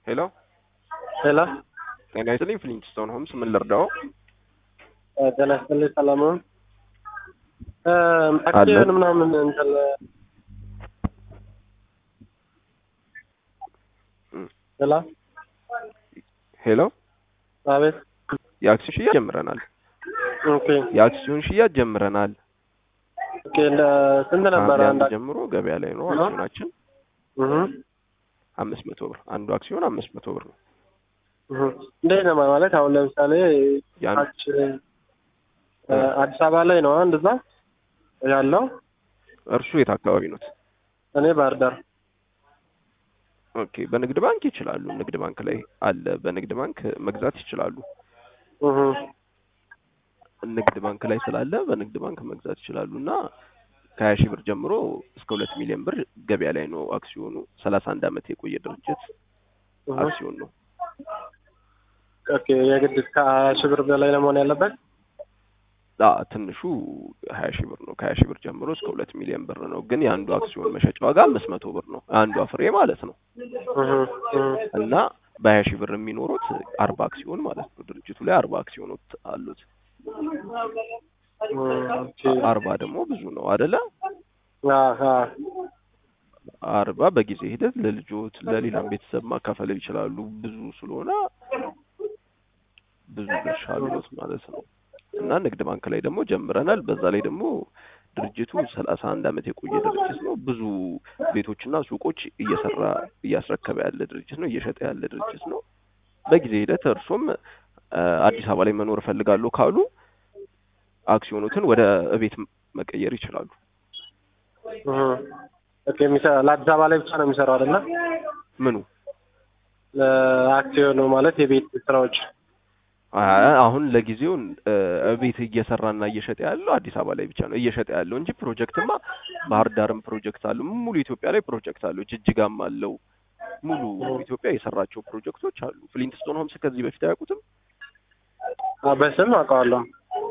ሄሎ ሄሎ ጤና ይስጥልኝ ፍሊንትስቶን ሆምስ ምን ልርዳው? ጤና ይስጥልኝ ሰላም ነው። አክሲዮን ምናምን እንትን ሄሎ ሄሎ አቤት የአክሲዮን ሽያጭ ጀምረናል። ኦኬ የአክሲዮን ሽያጭ ጀምረናል። ኦኬ እንደ ስንት ነበረ ከሐምሌ አንድ አንድ ጀምሮ ገበያ ላይ ነው አክሲዮናችን እህ አምስት መቶ ብር አንዱ አክሲዮን አምስት መቶ ብር ነው። እህ እንዴት ነው ማለት አሁን ለምሳሌ ያን ታች እ አዲስ አበባ ላይ ነው እንደዛ ያለው እርሱ የት አካባቢ ኖት? እኔ ባህር ዳር ኦኬ በንግድ ባንክ ይችላሉ። ንግድ ባንክ ላይ አለ። በንግድ ባንክ መግዛት ይችላሉ። እህ ንግድ ባንክ ላይ ስላለ በንግድ ባንክ መግዛት ይችላሉ እና ከሀያ ሺህ ብር ጀምሮ እስከ ሁለት ሚሊዮን ብር ገበያ ላይ ነው አክሲዮኑ። ሰላሳ አንድ ዓመት የቆየ ድርጅት እህ አክሲዮን ነው። ኦኬ የግድ እስከ ሀያ ሺህ ብር በላይ ነው መሆን ያለበት አ ትንሹ ሀያ ሺህ ብር ነው። ከሀያ ሺህ ብር ጀምሮ እስከ ሁለት ሚሊዮን ብር ነው። ግን የአንዱ አክሲዮን መሸጫ ዋጋ አምስት መቶ ብር ነው። አንዷ ፍሬ ማለት ነው እህ እህ እና በሀያ ሺህ ብር የሚኖሩት አርባ አክሲዮን ማለት ነው። ድርጅቱ ላይ አርባ አክሲዮኖች አሉት። ኦኬ አርባ ደግሞ ብዙ ነው አደለ? አሃ አርባ በጊዜ ሂደት ለልጆት ለሌላም ቤተሰብ ማካፈል ይችላሉ። ብዙ ስለሆነ ብዙ ድርሻ አሉት ማለት ነው። እና ንግድ ባንክ ላይ ደግሞ ጀምረናል። በዛ ላይ ደግሞ ድርጅቱ ሰላሳ አንድ ዓመት የቆየ ድርጅት ነው። ብዙ ቤቶችና ሱቆች እየሰራ እያስረከበ ያለ ድርጅት ነው። እየሸጠ ያለ ድርጅት ነው። በጊዜ ሂደት እርሶም አ፣ አዲስ አበባ ላይ መኖር እፈልጋለሁ ካሉ አክሲዮኖትን ወደ እቤት መቀየር ይችላሉ። እህ ኦኬ የሚሰራ ለአዲስ አበባ ላይ ብቻ ነው የሚሰራው አይደለ? ምኑ ለአክሲዮኑ ማለት የቤት ስራዎች አ- አሁን ለጊዜው እ፣ እቤት እየሰራና እየሸጠ ያለው አዲስ አበባ ላይ ብቻ ነው እየሸጠ ያለው እንጂ ፕሮጀክትማ ባህር ዳርም ፕሮጀክት አለው። ሙሉ ኢትዮጵያ ላይ ፕሮጀክት አለው። ጅጅጋም አለው። ሙሉ ኢትዮጵያ የሰራቸው ፕሮጀክቶች አሉ። ፍሊንትስቶን ሆምስ ከዚህ በፊት አያውቁትም? አ፣ በስም አውቀዋለሁ።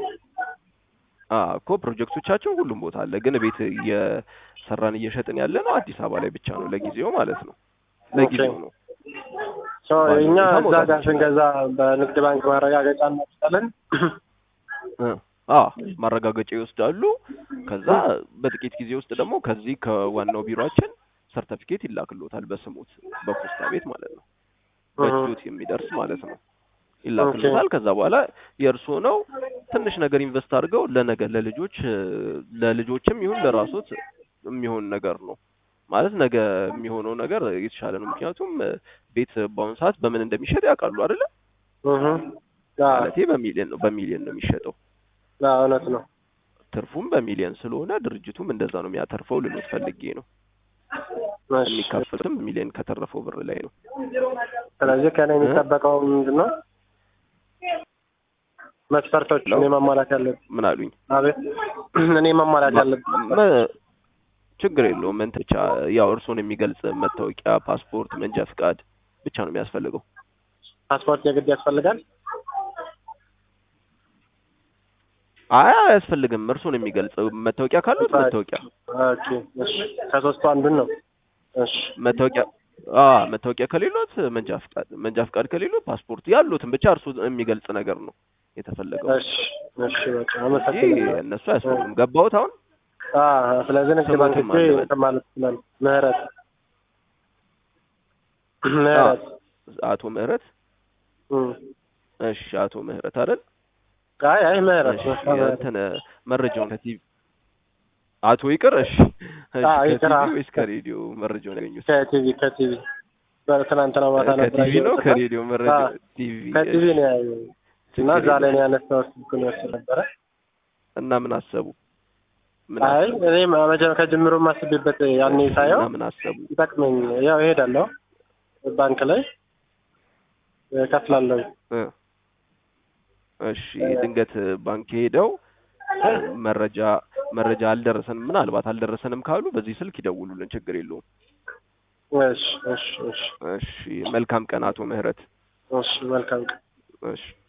አ እኮ ፕሮጀክቶቻቸው ሁሉም ቦታ አለ። ግን ቤት እየሰራን እየሸጥን ያለ ነው አዲስ አበባ ላይ ብቻ ነው ለጊዜው ማለት ነው። ለጊዜው ነው። ሶ ባለው እኛ ሁኔታ እዛ መውጣት ጋር ይችላል። ስንገዛ በንግድ ባንክ ማረጋገጫ እናወጣለን። እ አ ማረጋገጫ ይወስዳሉ። ከዛ በጥቂት ጊዜ ውስጥ ደግሞ ከዚህ ከዋናው ቢሮአችን ሰርተፊኬት ይላክሎታል በስሙት በፖስታ ቤት ማለት ነው። በእጆት የሚደርስ ማለት ነው ይላክሎታል። ከዛ በኋላ የእርስዎ ነው። ትንሽ ነገር ኢንቨስት አድርገው ለነገ ለልጆች እ፣ ለልጆችም ይሁን ለራሶት የሚሆን ነገር ነው ማለት ነገ የሚሆነው ነገር የተሻለ ነው። ምክንያቱም እ፣ ቤት በአሁኑ ሰዓት በምን እንደሚሸጥ ያውቃሉ አይደለ? እህ አ፣ ማለቴ በሚሊዮን ነው በሚሊዮን ነው የሚሸጠው። አ፣ እውነት ነው። ትርፉም በሚሊዮን ስለሆነ ድርጅቱም እንደዛ ነው የሚያተርፈው ልሎት ፈልጌ ነው። እሺ። የሚካፈሉትም ሚሊዮን ከተረፈው ብር ላይ ነው። ስለዚህ ከእኔ የሚጠበቀው ምንድን ነው? መስፈርቶች እኔ ማሟላት ያለብኝ። ምን አሉኝ? አቤት እኔ ማሟላት ያለብኝ መ- ችግር የለውም። እንትን ብቻ ያው እርስዎን የሚገልጽ መታወቂያ፣ ፓስፖርት፣ መንጃ ፍቃድ ብቻ ነው የሚያስፈልገው። ፓስፖርት የግድ ያስፈልጋል። አይ አያስፈልግም። እርስዎን የሚገልጽ መታወቂያ ካሉት መታወቂያ ኦኬ እሺ። ከሶስቱ አንዱን ነው። እሺ መታወቂያ አ መታወቂያ ከሌሎት መንጃ ፍቃድ፣ መንጃ ፍቃድ ከሌሎት ፓስፖርት ያሉትን ብቻ እርስዎን የሚገልጽ ነገር ነው የተፈለገው እሺ እሺ። በቃ እንጂ አመሰግናለሁ። እነሱ አያስፈልግም። ገባሁት አሁን አ ስለዚህ ንግድ ባንክ ስሞትም ሄጄ አለ። እንትን ማለት ይችላል። ምህረት ምህረት አቶ ምህረት እም። እሺ፣ አቶ ምህረት አይደል? አይ አይ ምህረት እሺ፣ እንትን መረጃውን ከቲቪ አቶ ይቅር። እሺ፣ እሺ፣ አዎ፣ ይቅር። ከቲቪ ወይስ ከሬዲዮ መረጃውን ያገኙት? ከቲቪ ከቲቪ በትናንትና ማታ ነበር ከቲቪ ነው ያየሁት እና ከሬዲዮ መረጃ? አዎ፣ ቲቪ ከቲቪ እሺ፣ ነው ያየሁት እና ችግር እዛ ላይ ነው የለውም። ያነሳሁት ስልኩን ይወስድ ነበረ። እና ምን አሰቡ? ምን አይ አሰቡ? እኔ መጀመ ከጅምሩ ማስቤበት ያኔ ሳየው እና ምን አሰቡ? ይጠቅመኝ ያው እሄዳለሁ ባንክ ላይ እከፍላለሁ። እ እሺ ድንገት ባንክ ሄደው መረጃ መረጃ አልደረሰንም ምናልባት አልደረሰንም ካሉ በዚህ ስልክ ይደውሉልን፣ ችግር የለውም። እሺ እሺ እሺ እሺ መልካም ቀን አቶ ምህረት። እሺ መልካም ቀን። እሺ